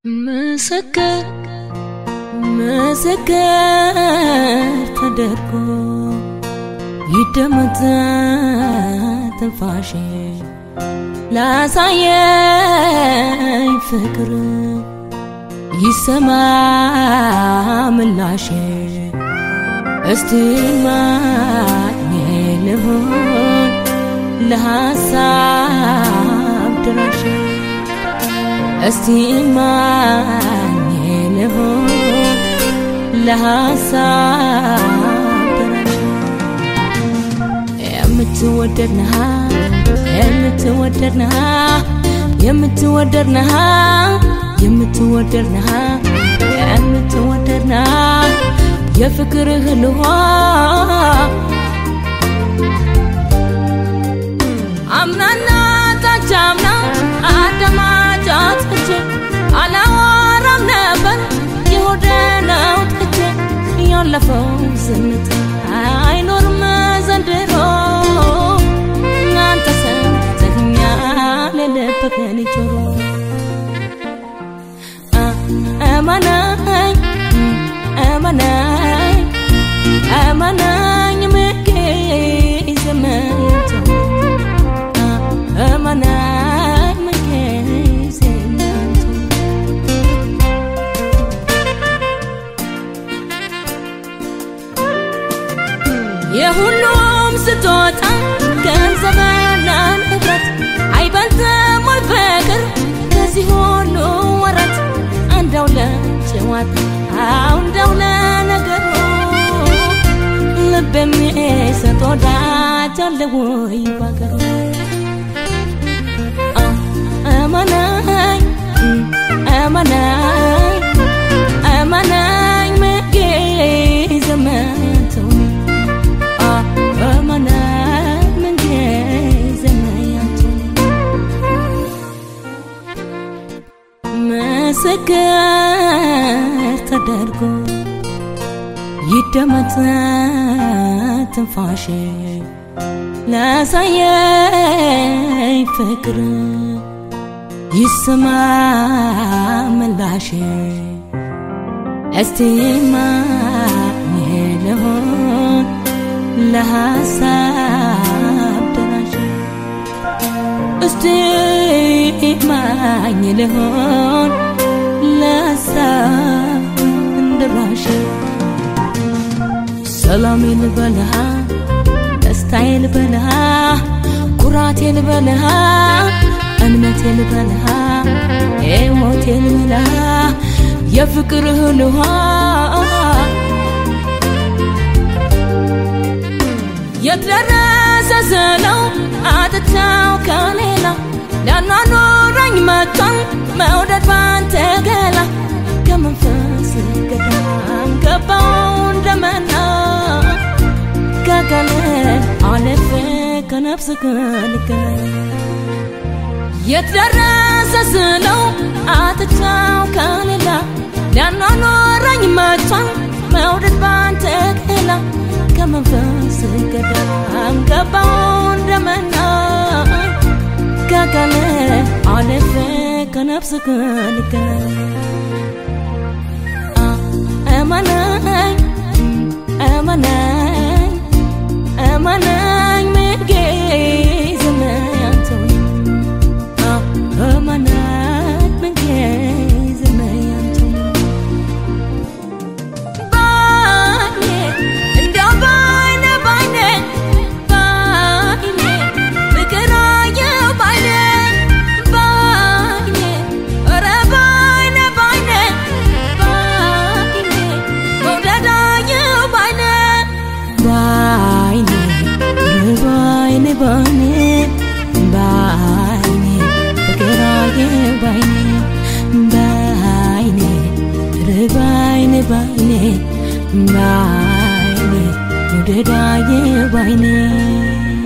ምስክር ምስክር ተደርጎ ይደመጥ ትንፋሼ ላሳየኝ ፍቅር ይሰማ ምላሼ እስቲ ማኝ ልሆን ለሐሳብ ድራሽ እስቲ ማኝ ልሆን ለሐሳብ ድራሽ የምትወደድ ነሃ የምትወደድ ነሃ የምትወደድ ነሃ የምትወደድ ነሃ የምትወደድ ነሃ የፍቅርህ ልሆ አምናና ታቻምና አዳማጫት እቼ አላወራም ነበር የሆደ ነው ጥቼ ያለፈው ዝምታ አይኖርም ዘንድሮ እናንተ ሰምተኛል የልብህን ጆሮ እመነኝ እመነኝ እመነኝ ምጌ ዘመንቶ እመነኝ ምጌ ዘመንቶ የሁሉም ስጦታ ገንዘብና ንብረት አይበልጥም ወይ ፍቅር ከዚህ ሁሉ ወረት እንደው ለጨዋታው እንደው ለነገሩ ልብ የሚሰጥ ወዳጅ አለ ወይ ባገሩ እመነኝ እመነኝ እመነኝ ምጌ ዘመንቶ እመነኝ ምጌ ዘመንቶ ምስክር ተደርጎ ይደመጥ ትንፋሼ ላሳየኝ ፍቅር ይሰማ ምላሼ እስቲ ማን ልሆን ለሐሳብ ደራሽ እስቲ ማኝ ልሆን ለሐሳብ ደራሽ ሰላሜ ልበልሃ ደስታዬ ልበልሃ ኩራቴ ልበልሃ እምነቴ ልበልሃ ሕይወቴ ልበልሃ የፍቅርህ ልሃ የትደረሰ ስለው አጥቻው ከሌላ ሊያኗኑረኝ መጥቷል መውደድ ባንተ ገላ ከመንፈስ ገዳም ገባው እንደመና ከቀን አለፈ ከነፍስ ከልገና የትደረሰ ስለው አጥቻው ከሌላ ሊያኗኑረኝ መጥቷል መውደድ ባንተ ገላ ከመንፈስ ገዳም ገባው እንደመና ከቀን አለፈ ከነፍስ ከልገና እመነኝ እመነኝ እመነኝ ምጌ ዘመንቶ እመነኝ ምጌ ዘመንቶ ባይኔ እንደው ባይኔ ባይኔ ባይኔ ፍቅር አየሁ ባይኔ ባይኔ ኧረ ባይኔ ባይኔ ባይኔ መውደድ አየሁ ባይኔ ባይኔ ባይኔ ባይኔ ባይኔ ፍቅር አየሁ ባይኔ ባይኔ ባይኔ ባይኔ ባይኔ መውደድ አየሁ ባይኔ